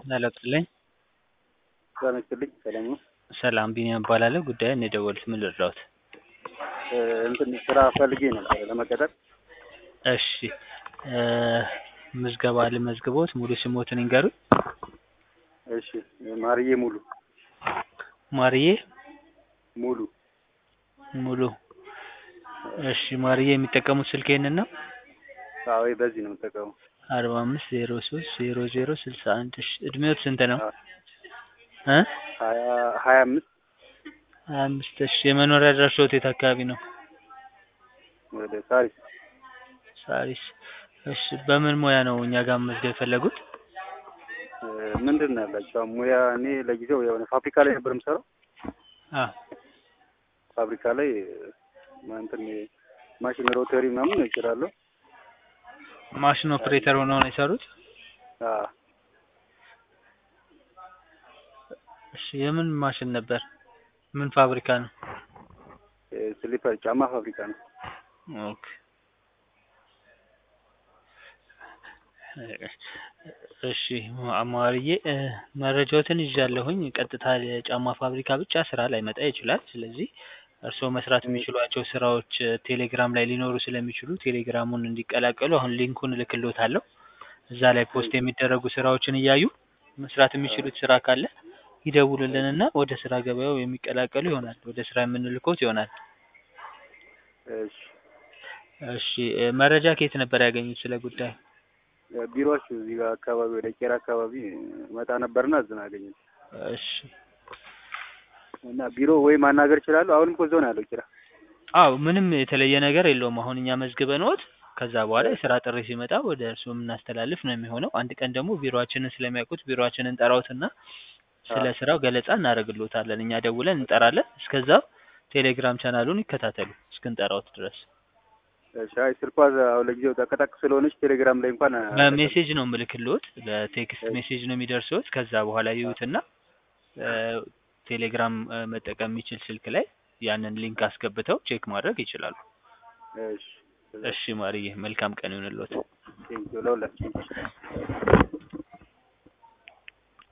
ሄሎ ጥልኝ ጤና ይስጥልኝ ሰላም ነው? ሰላም ቢኒያም እባላለሁ። ጉዳዩን የደወሉት ምን ልርዳዎት? እንትን ስራ ፈልጌ ነበረ ለመቀጠር። እሺ እ ምዝገባ ልመዝግቦት ሙሉ ስሞትን ይንገሩኝ? እሺ ማርዬ ሙሉ ማርዬ ሙሉ ሙሉ እሺ ማርዬ የሚጠቀሙት ስልክ ይሄንን ነው? አዎ በዚህ ነው የምጠቀመው። አርባ አምስት ዜሮ ሶስት ዜሮ ዜሮ ስልሳ አንድ እሺ እድሜዎት ስንት ነው? እ ሀያ ሀያ አምስት ሀያ አምስት እሺ የመኖሪያ አድራሻዎት የት አካባቢ ነው? ወደ ሳሪስ ሳሪስ እሺ በምን ሙያ ነው እኛ ጋር መመዝገብ የፈለጉት? እ ምንድን ነው ያላቸው ሙያ? እኔ ለጊዜው የሆነ ፋብሪካ ላይ ነበር የምሰራው። አ ፋብሪካ ላይ እንትን ማሽን ሮተሪ ምናምን እችላለሁ። ማሽን ኦፕሬተር ሆነው ነው የሰሩት? አዎ እሺ የምን ማሽን ነበር? ምን ፋብሪካ ነው? ስሊፐር ጫማ ፋብሪካ ነው። ኦኬ እሺ ማርዬ እ መረጃዎትን ይዣለሁኝ። ቀጥታ የጫማ ፋብሪካ ብቻ ስራ ላይመጣ ይችላል። ስለዚህ እርስዎ መስራት የሚችሏቸው ስራዎች ቴሌግራም ላይ ሊኖሩ ስለሚችሉ ቴሌግራሙን እንዲቀላቀሉ አሁን ሊንኩን እልክልዎታለሁ። እዛ ላይ ፖስት የሚደረጉ ስራዎችን እያዩ መስራት የሚችሉት ስራ ካለ ይደውሉልንና ወደ ስራ ገበያው የሚቀላቀሉ ይሆናል። ወደ ስራ የምንልክዎት ይሆናል። እሺ እሺ እ መረጃ ከየት ነበር ያገኙት ስለ ጉዳዩ? ቢሮአችሁ እዚህ ጋር አካባቢ ወደ ቄራ አካባቢ መጣ ነበርና እዝን አገኘሁት እሺ እና ቢሮ ወይ ማናገር እችላለሁ? አሁንም እኮ እዛው ነው ያለው ቄራ። አዎ ምንም የተለየ ነገር የለውም። አሁን እኛ መዝግበንዎት ከዛ በኋላ የስራ ጥሪ ሲመጣ ወደ እርስዎ የምናስተላልፍ ነው የሚሆነው። አንድ ቀን ደግሞ ቢሮአችንን ስለሚያውቁት ቢሮአችንን እንጠራዎትና ስለ ስራው ገለጻ እናደርግልዎታለን። እኛ ደውለን እንጠራለን። እስከዛው ቴሌግራም ቻናሉን ይከታተሉ እስክንጠራዎት ድረስ። እሺ አይ ስልኳ አሁን ለጊዜው ጠቅጠቅ ስለሆነች ቴሌግራም ላይ እንኳን በሜሴጅ ነው የምልክልዎት። በቴክስት ሜሴጅ ነው የሚደርስዎት። ከዛ በኋላ ይዩትና እ ቴሌግራም እ መጠቀም የሚችል ስልክ ላይ ያንን ሊንክ አስገብተው ቼክ ማድረግ ይችላሉ። እሺ እሺ ማርዬ መልካም ቀን ይሁንልዎት። ቴንኪው ለሁላችንም።